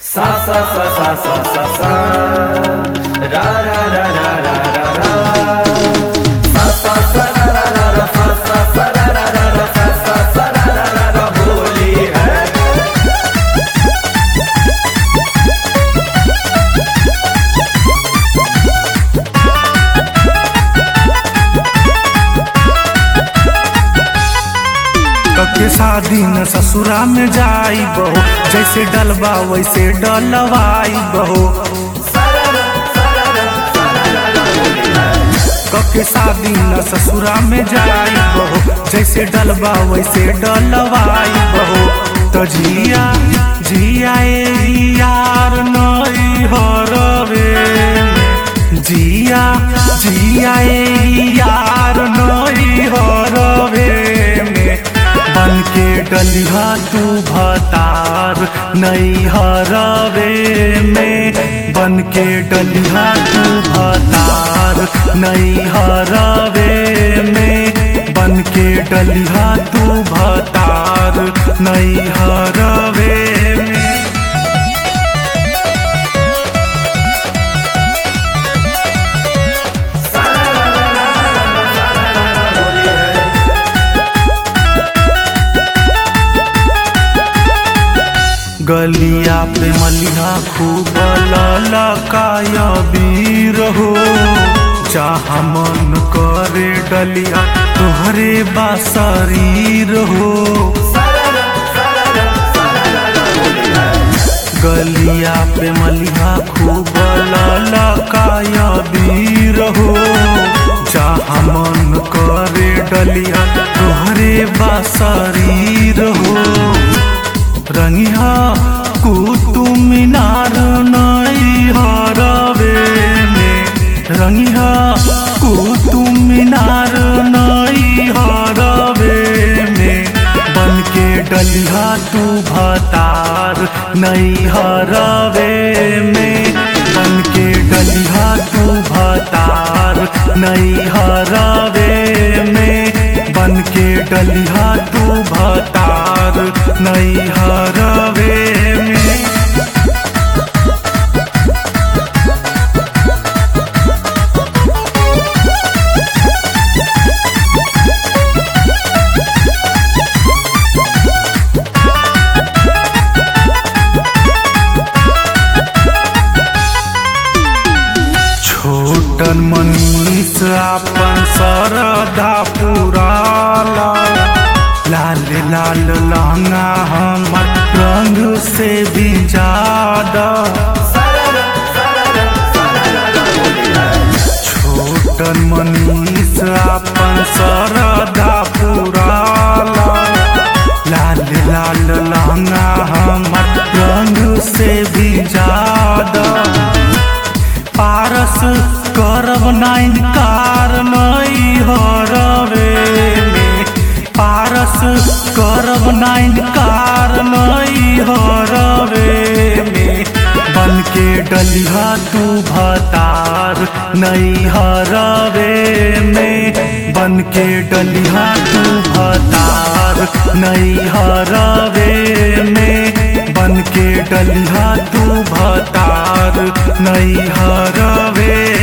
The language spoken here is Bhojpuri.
Sa sa sa sa sa sa sa ra ra ra ra ra ra ra sa sa sa ra ra ra ra sa sa sa ra ra ra ra sa sa sa ra ra ra ra Holi है के शादी न ससुरा में जाई बहो जैसे डलबा वैसे डलवाई बहो कके शादी न ससुरा में जाई बहो जैसे डलबा वैसे डलवाई बहो तो जिया जिया ए यार नई हरवे जिया जिया ए यार नई हरवे में बन के डलिहा तू भतार नई हरवे में बन के डलिहा तू भतार नई हरवे में बन के डलिहा तू भतार नई हरवे में गलिया पे मलिहा खूब ललकाय बीर हो जहाँ मन करे डलिया तोहरे बा शरीर हो गलिया पे मलिहा खूब ललकाय बीर हो जहाँ मन करे डलिया तोहरे बा शरीर हो रंगिया कुतुब मीनार नई हरवे में रंगिया कुतुब मीनार नई हरवे में बन के डलिया तू भतार नई हरवे में बन के डलिया तू भतार नई हरवे में बन के डलिया तू भतार नई हरवे में छोटन मनीष अपन सरदा पुराला लाल लाल लहंगा हमर रंग से भी ज्यादा छोटन मनीष अपन सरदा पुराला लाल लाल लहंगा हमर रंग से भी ज्यादा पारस करब नाइन कार नई हरवे में पारस करब नाइन कार नई हरवे में बन के डलिहा तू भतार नई हरवे में बन के डलिहा तू भतार नई हरवे में बन के डलिहा तू भतार नई हरवे